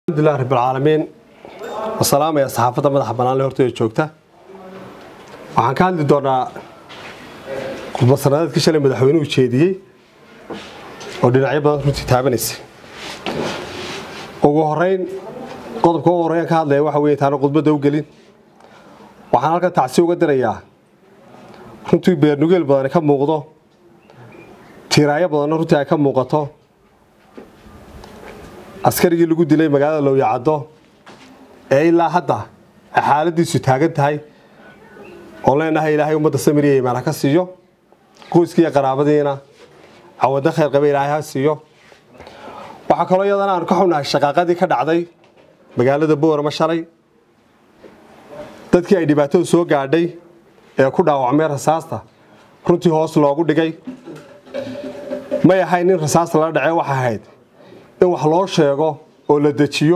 alxamdulilah rabbilcaalamiin wasalaamaya saxaafadda madaxa banaanle horteeda joogta waxaan ka hadli doonaa khudbad sanadeedkii shalay madaxweynuhu jeediyey oo dhinacyo badan runtii taabanaysa ugu horeyn qodobka ugu horreyn ka hadlaya waxa weye intaana khudbadda u gelin waxaan halkan tacsi uga dirayaa runtii beernugeel badani ka muuqdo tiiraayo badanna runtii ay ka muuqato askarigii lagu dilay magaalada lowyacaddo ee ilaa hadda ay xaaladiisu taagan tahay oo leenahay ilaahay ummadda samiriya imaan ha ka siiyo qoyskiiyo qaraabadiina cawadda khayr qabe ilaahay ha siiyo waxaa kaloo iyadana aanu ka xunnahay shaqaaqadii ka dhacday magaalada boorama shalay dadkii ay dhibaatadu soo gaadhay ee ku dhaawacmay rasaasta runtii hoos loogu dhigay may ahayn in rasaasta lala dhacee waxa ahayd in wax loo sheego oo la dejiyo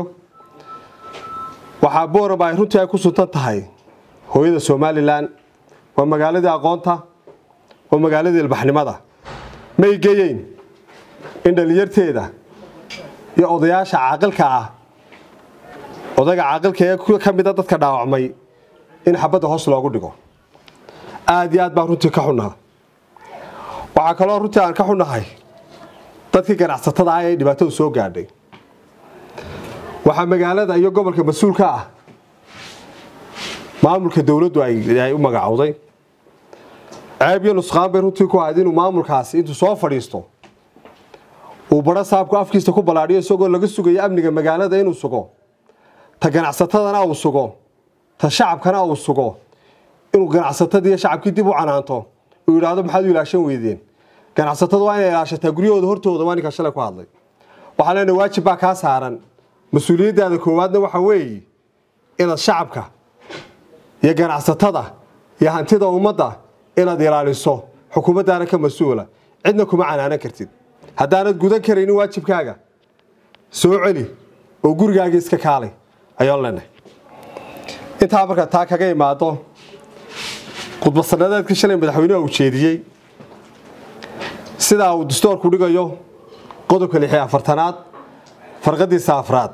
waxaa boorama ay runtii ay ku suntan tahay hooyada somalilan waa magaaladii aqoonta waa magaaladii ilbaxnimada may geyeyn in dhallinyarteeda iyo odayaasha caaqilka ah odayga caaqilka ee ka mida dadka dhaawacmay in xabadda hoos loogu dhigo aada iyo aad baan runtii ka xunnaa waxaa kaloo runtii aan ka xunnahay dadkii ganacsatada ah ee dhibaatadu soo gaadhay waxaa magaalada iyo gobolka mas-uulka ah maamulka dowladdu ay u magacowday ceeb iyo nusqaan bay runtii ku ahayd inuu maamulkaasi intuu soo fadhiisto uu badho saabku afkiisa ku ballaadhiyo isagoo laga sugayo amniga magaalada inuu sugo ta ganacsatadana uu sugo ta shacabkana uu sugo inuu ganacsatadii iyo shacabkii dib u canaanto uu yidhaahdo maxaad u ilaashan weydeen ganacsatada waa inay ilaashataa guryahooda hortooda waa ninkaa shalay ku hadlay waxaa leenahay waajib baa kaa saaran mas-uuliyaddaada koowaadna waxa weeye inaad shacabka iyo ganacsatada iyo hantida ummadda inaad ilaaliso xukuumaddaana ka mas-uula cidna kuma canaanan kartid haddaanad gudan karaynin waajibkaaga soo celi oo gurigaaga iska kaalay ayaan leenahay intaa markaa taa kaga imaado khudbad sanadeedkii shalay madaxweynuha uu jeediyey sidaa uu dastoorku dhigayo qodobka lix iyo afartanaad farqadiisa afraad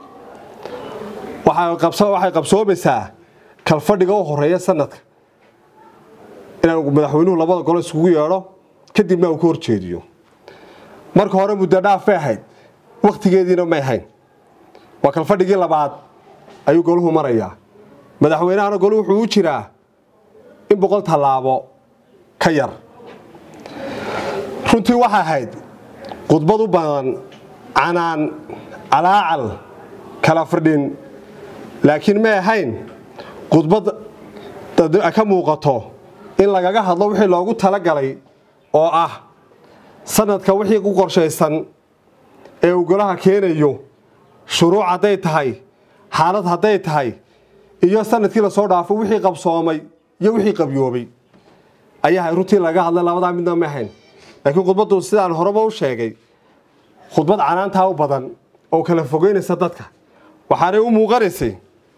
waxay qabsoomaysaa kalfadhiga u horeeya sanadka inuu madaxweynuhu labada golo iskugu yeedho kadibna uu ka horjeediyo marka hore muddo dhaaf bay ahayd wakhtigeediina may ahayn waa kalfadhigii labaad ayuu goluhu marayaa madaxweynahana golu wuxuu u jiraa in boqol tallaabo ka yar runtii waxay ahayd khudbad u badan canaan calaacal kala fadhin laakiin may ahayn khudbad ka muuqato in lagaga hadlo wixii loogu talagalay oo ah sanadka wixii ku qorshaysan ee uu golaha keenayo shuruuc hadday tahay xaalad hadday tahay iyo sanadkii lasoo dhaafo wixii qabsoomay iyo wixii qabyoobay ayaa runtii laga hadlay labadaa midna ma ahayn laakiin khudbaddu sidaan horeba u sheegay khudbad canaantaa u badan oo kala fogeynaysa dadka waxaanay u muuqanaysay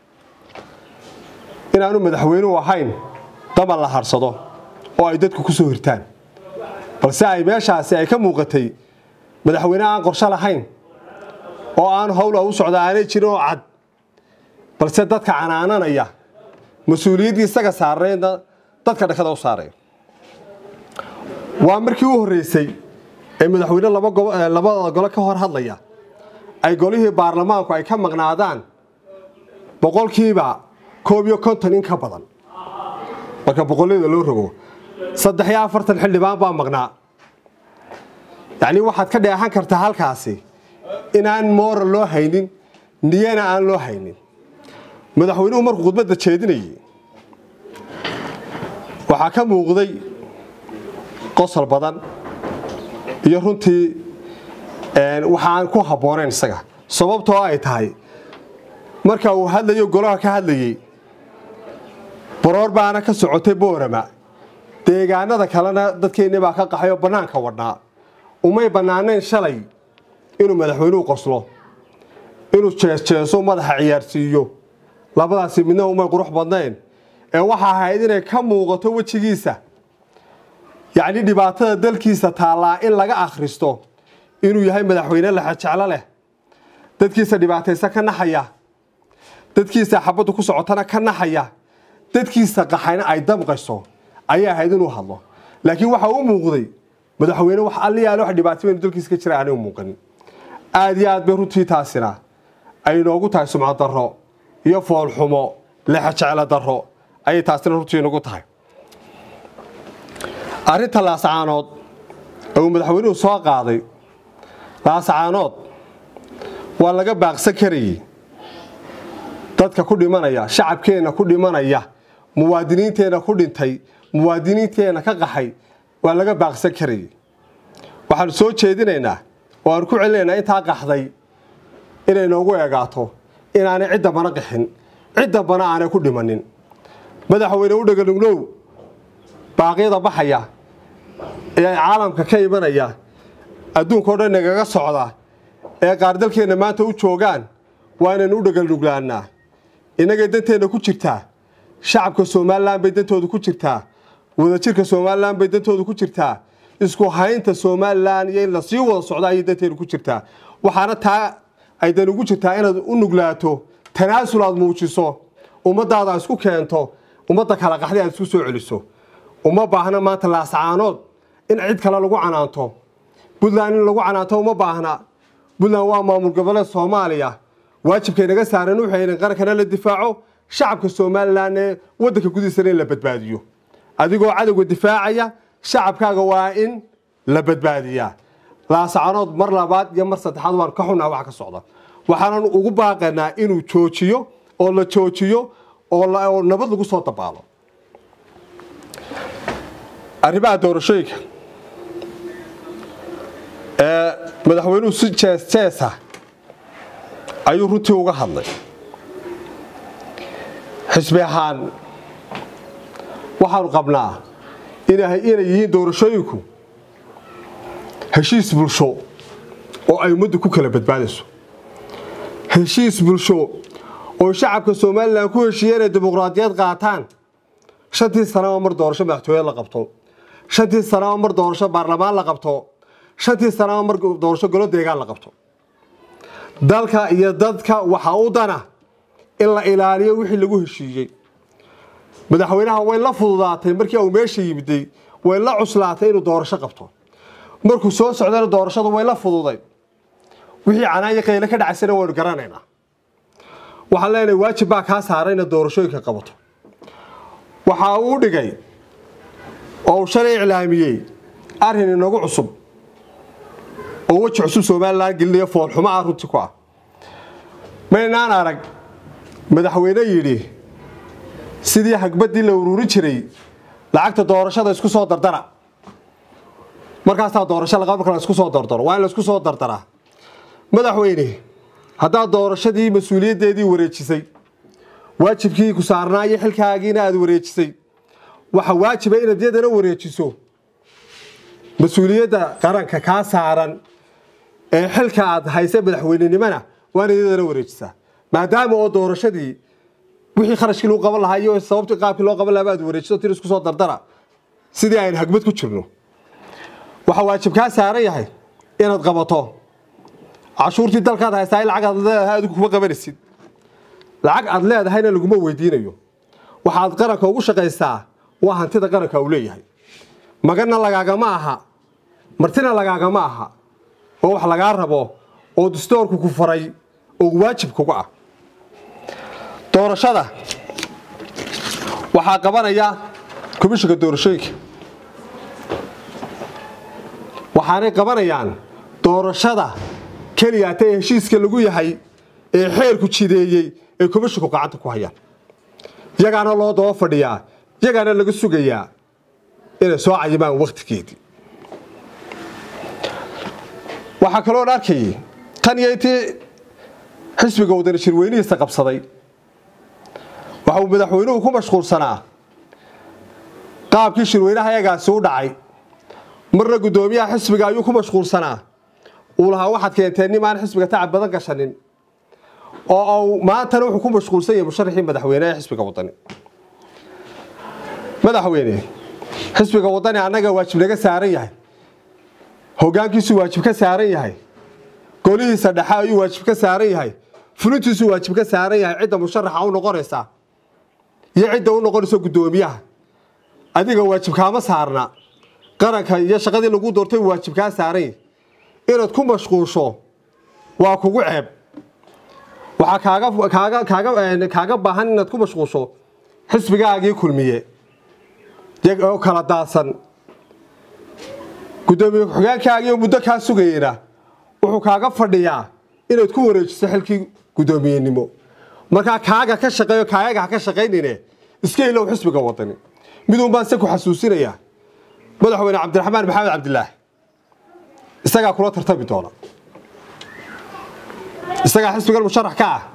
inaanu madaxweynuhu ahayn daban la harsado oo ay dadku ku soo hirtaan balse ay meeshaasi ay ka muuqatay madaxweyne aan qorsho lahayn oo aan howla u socda aanay jirin oo cad balse dadka canaananaya mas-uuliyaddii isaga saarnayna dadka dhakada u saaraya waa markii u horreysay ee madaxweyne labada golo ka hor hadlaya ay golihii baarlamaanku ay ka maqnaadaan boqolkiiba koob iyo konton in ka badan marka boqollada loo rogo saddex iyo afartan xildhibaan baa maqnaa yacnii waxaad ka dheehan kartaa halkaasi inaan mooral loo haynin niyana aan loo haynin madaxweynuhu markuu khudbadda jeedinayay waxaa ka muuqday qosol badan iyo runtii waxaan ku habboonayn isaga sababtoo ay tahay marka uu hadlayo golaha ka hadlayey baroor baana ka socotay boorama deegaanada kalena dadkeenni baa ka qaxay oo bannaanka wadhnaa umay bannaanayn shalay inuu madaxweynuhu qoslo inuu jeesjeeso madaxa ciyaarsiiyo labadaasi midna umay qurux badnayn ee waxa ahayd inay ka muuqato wejigiisa yacni dhibaatada dalkiisa taallaa in laga akhristo inuu yahay madaxweyne laxajeclo leh dadkiisa dhibaataysa ka naxaya dadkiisa xabaddu ku socotana ka naxaya dadkiisa qaxayna ay damqayso ayaa ahayd inuu hadlo laakiin waxa u muuqday madaxweyne wax alliyaale wax dhibaato baynu dalkiisa ka jira aanay u muuqanin aada iyo aad bay runtii taasina ay inoogu tahay sumcad darro iyo foolxumo lexajeclo darro ayay taasina runtii inagu tahay arrinta laasacaanood ee uu madaxweynuhu soo qaaday laasacaanood waa laga baaqsan karayey dadka ku dhimanaya shacabkeenna ku dhimanaya muwaadiniinteenna ku dhintay muwaadiniinteenna ka qaxay waa laga baaqsan karayey waxaanu soo jeedinaynaa oo aanu ku celinaynaa intaa qaxday inay noogu eegaato inaanay cidda bana qixin cidda bana aanay ku dhimanin madaxweyne u dheganugnow baaqyada baxaya ee caalamka ka imanaya adduunkao dhan nagaga socda ee qaar dalkeenna maanta u joogaan waa inaynu u dheganuglaannaa innagay danteenna ku jirtaa shacabka somalilan bay dantooda ku jirtaa wadajirka somalilan bay dantooda ku jirtaa isku haynta somalilan iyo in lasii wada socda ayay danteena ku jirtaa waxaana taa ay dan ugu jirtaa inaad u nuglaato tanaasul aad muujiso ummadaada aad isku keento ummadda kala qaxday aad isku soo celiso uma baahna maanta laasacaanood in cid kale lagu canaanto puntland in lagu canaanto uma baahna puntland waa maamul goboleed soomaaliya waajibkay naga saaran waxay in qarankana la difaaco shacabka somalilan ee waddanka gudihiisana in la badbaadiyo adigoo cadowga difaacaya shacabkaaga waa in la badbaadiyaa laasacanood mar labaad iyo mar saddexaad waan ka xunaha waxa ka socda waxaanan ugu baaqanaa inuu joojiyo oo la joojiyo oo nabad lagu soo dabaalo arrimaha doorashooyinka ee madaxweynuhu si jees jeesa ayuu runtii uga hadlay xisbi ahaan waxaanu qabnaa inay yihiin doorashooyinku heshiis bulsho oo ay ummaddu ku kala badbaadayso heshiis bulsho oo shacabka somalilan ku heshiiya inay dimuqraadiyad qaataan shantii sanaba mar doorasho madaxtooyad la qabto shantii sanaba mar doorasho baarlamaan la qabto shantii sanaba mar doorasho golo deegaan la qabto dalka iyo dadka waxaa u dana in la ilaaliyo wixii lagu heshiiyey madaxweynaha way la fududaatay markii uu meesha yimiday way la cuslaatay inuu doorasho qabto markuu soo socdana doorashadu way la fududay wixii canaanya qayle ka dhacaysana waynu garanaynaa waxaan leenahay waajib baa kaa saaray inaad doorashooyinka qabato waxa uu dhigay oo uu shalay iclaamiyey arrin inagu cusub oo weji cusub somalilan gelinayo foolxumo ah runti ku ah maynaan arag madaxweyne yidhi sidii hagbaddii la ururin jiray lacagta doorashada isku soo dardara markaasaa doorasho laqa marka la isku soo dardaro waa in la isku soo dardaraa madaxweyne haddaad doorashadii mas-uuliyaddeedii wareejisay waajibkii ku saarnaa iyo xilkaagiina aada wareejisay waxa waajiba inaad yadana wareejiso mas-uuliyadda qaranka kaa saaran ee xilka aad haysa madaxweynenimona waa inaad yadana wareejisaa maadaama oo doorashadii wixii kharashkii lagu qaban lahaa iyo sababtii qaabkii loo qaban lahaa aad wareejiso tir isku soo dardara sidii aynu hagbad ku jirno waxaa waajib kaa saaran yahay inaad qabato cashuurtii dalkaad haystaa lacag aad leedahay adigu kuma qabanaysid lacag aad leedahayna laguma weydiinayo waxaad qaranka ugu shaqaysaa waa hantida qaranka uu leeyahay maganna lagaagama aha martina lagaagama aha oo wax lagaa rabo oo dastoorku ku faray oo waajib kuga ah doorashada waxaa qabanaya komishinka doorashooyinka waxaanay qabanayaan doorashada keliyaata ee heshiiska lagu yahay ee xeerku jideeyey ee komishinku gacanta ku hayaan yagaana loo daba fadhiyaa yagaana laga sugayaa inay soo cayimaan wakhtigeedii waxaa kaloon arkayay tan iyo intii xisbiga wadani shirweynihiisa qabsaday waxa uu madaxweynuhu ku mashquulsanaa qaabkii shirweynaha yagaasi u dhacay marna guddoomiyaha xisbiga ayuu ku mashquulsanaa uu lahaa waxaad keenteen nimaan xisbiga tacab badan gashanin oo maantana wuxuu ku mashquulsan yahay musharaxii madaxweyne ee xisbiga wadani madaxweyne xisbiga wadani annaga waajib naga saaran yahay hogaankiisu waajib ka saaran yahay golihiisa dhexe ayuu waajib ka saaran yahay fulintiisuu waajib ka saaran yahay cidda musharaxa u noqonaysa iyo cidda u noqonaysa guddoomiyaha adiga waajib kaama saarna qaranka iyo shaqadii lagu doortay waajib kaa saaran yahay inaad ku mashquusho waa kugu ceeb waxaa kaaga kaaga kaaga kaaga baahan inaad ku mashquusho xisbigaagii kulmiye oo kala daadsan guddoomiye ku-xigeenkaagii muddo kaa sugayeyna wuxuu kaaga fadhiyaa inaad ku wareejiso xilkii guddoomiyenimo markaa kaaga ka shaqeeyo kaayaga ha ka shaqaynine iska ilow xisbiga wadani miduun baan se ku xasuusinayaa madaxweyne cabdiraxmaan maxamed cabdilaahi isagaa kula tartami doona isagaa xisbigan musharax ka ah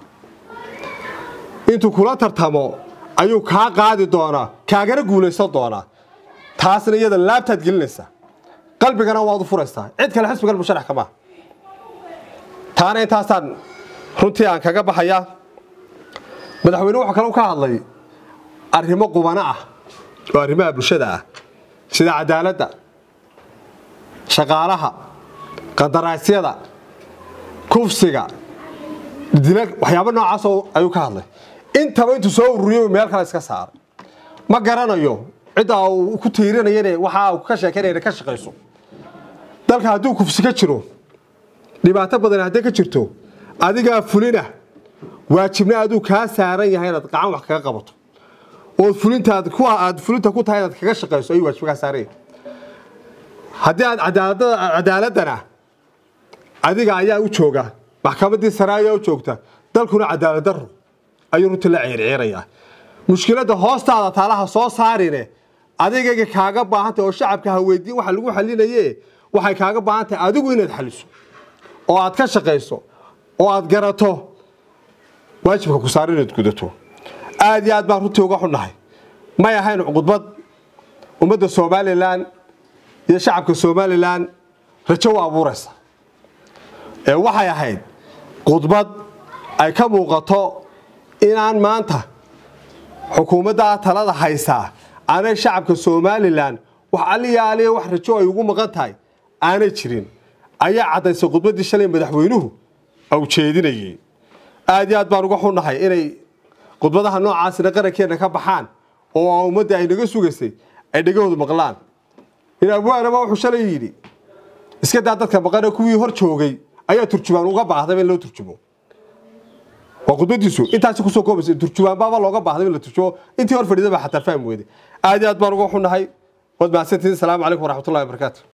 intuu kula tartamo ayuu kaa qaadi doonaa kaagana guulaysan doonaa taasna iyada laabtaad gelinaysaa qalbigana waad u furaysaa cid kale xisbigan musharax kama taana intaasaan runtii aan kaga baxayaa madaxweyne wuxuu kale ka hadlay arrimo qubano ah oo arrimaha bulshada ah sida cadaaladda shaqaalaha qandaraasyada kufsiga dila waxyaabo noocaasoo ayuu ka hadlay intaba intuu soo ururiyay meel kale iska saaray ma garanayo cidda uu ku tiirinayane waxa uu ka sheekeynaya ka shaqayso dalka hadduu kufsi ka jiro dhibaato badan hadday ka jirto adigaa fulina waajibna aduu kaa saaran yahay inaad gacan wax kaga qabato ood fulintaad ku aad fulinta ku tahay inaad kaga shaqayso ayuu waajib kaa saaran yahay haddii aad cadaalada cadaaladana adiga ayaa u jooga maxkamaddii sare ayaa u joogta dalkuna cadaalad daro ayuu runtii la ciirciirayaa mushkiladda hoostaada taalaha soo saarine adigayga kaaga baahantay oo shacabka ha weydiin waxa lagu xalinaye waxay kaaga baahan tahay adigu inaad xaliso oo aad ka shaqayso oo aad garato waajibka ku saar inaad gudato aad iyo aad baan runtii uga xunnahay may ahayn khudbad ummadda somalilan iyo shacabka somalilan rajo u abuuraysa ee waxay ahayd khudbad ay ka muuqato inaan maanta xukuumadda talada haysaa aanay shacabka somalilan wax aliyaaliya wax rajo ay ugu maqan tahay aanay jirin ayaa caddaysay khudbaddii shalay madaxweynuhu au jeedinayay aad iyo aad baan uga xunnahay inay khudbadaha noocaasina qarankeenna ka baxaan oo ummadda ay naga sugaysay ay dhegahoodu maqlaan in abwaanaba wuxuu shalay yidhi iska daa dadka maqane kuwii hor joogay ayaa turjubaan uga baahdaba in loo turjumo waa khudbadiisu intaasi kusoo koobaysa turjubaan baaba looga baahday in la turjumo intii hor fadhiida baa xataa faham weyday aad iyo aad baan uga xunnahay waad mahadsantihiin asalaamu calaykum waraxmatullahi wabarakaatu